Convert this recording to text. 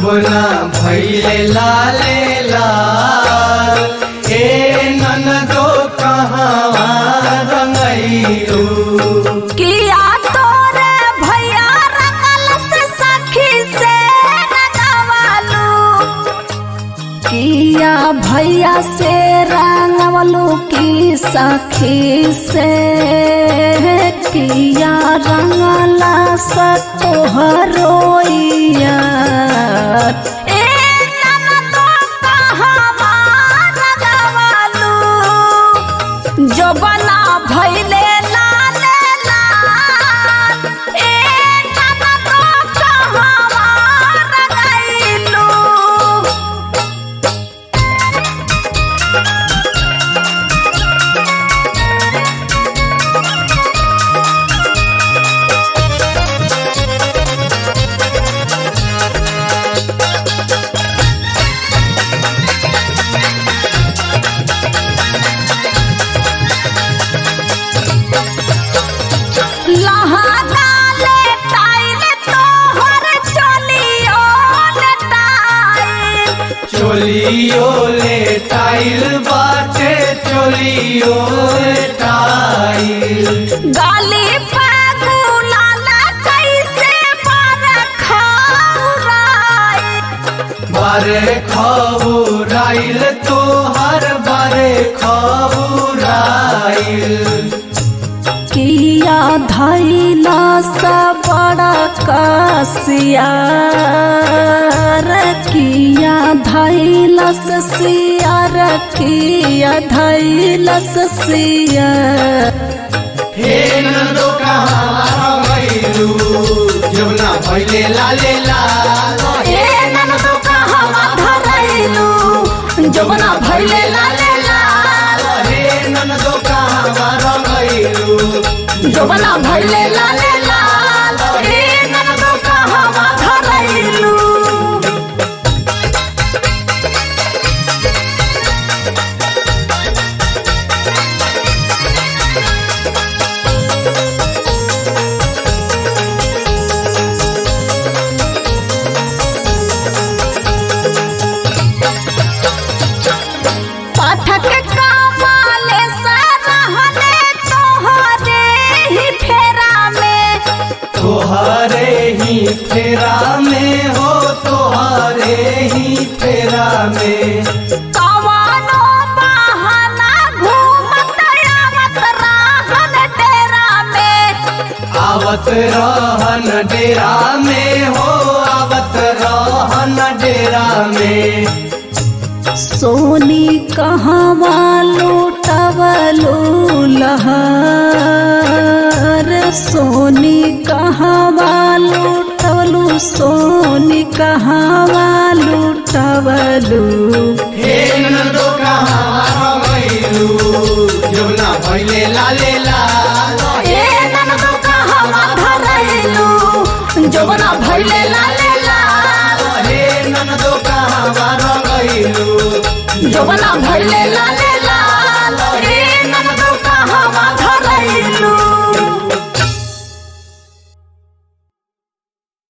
जमुना भैले लाले लाल ए ननदो कहवा रंगैलू किया तोरे भैया रंगल से सखी से रंगवालू किया भैया से रंगवलू की सखी से किया रंगला सा तोहरोइया ए ननदो कहवा रंगवालू जो बना भैले लाले लाल ए ननदो कहवा रंगैलू लहराले टाइल तोहर चलियो ले टाइल चोलियो ले टाइल बाटे चोलियो ले टाइल गाली पे गुलाल कैसे पर खौराई बारे खबुराइल तोहर बारे खबुराइल किया धैला सा बड़ा कसियार किया धैला से सियार किया धैला से सियार हे नंदो कहाँ रंगैलू जमुना भैले लाले लाल ए ननदो कहवा धरैलू जमुना भैले लाले लाल हे नंदो कहाँ रंगैलू जमुना भैले लाले लाल ए ननदो कहवा धरैलू पाठक कमाले से रहने तोहरे ही फेरा में तोहरे ही फेरा में हो तोहरे ही फेरा में कवानो बहाना घूमत आवत रहन डेरा में आवत रहन डेरा में हो आवत रहन डेरा में सोनी कहवा लूटवलू लहर सोनी कहवा लूटवलू सोनी कहवा लूटवलू हे नंदो कहाँ रंगैलू जमुना भैले लाले लाल ए ननदो कहवा धरैलू जमुना भैले लाले लाल हे नंदो कहाँ रंगैलू जमुना भैले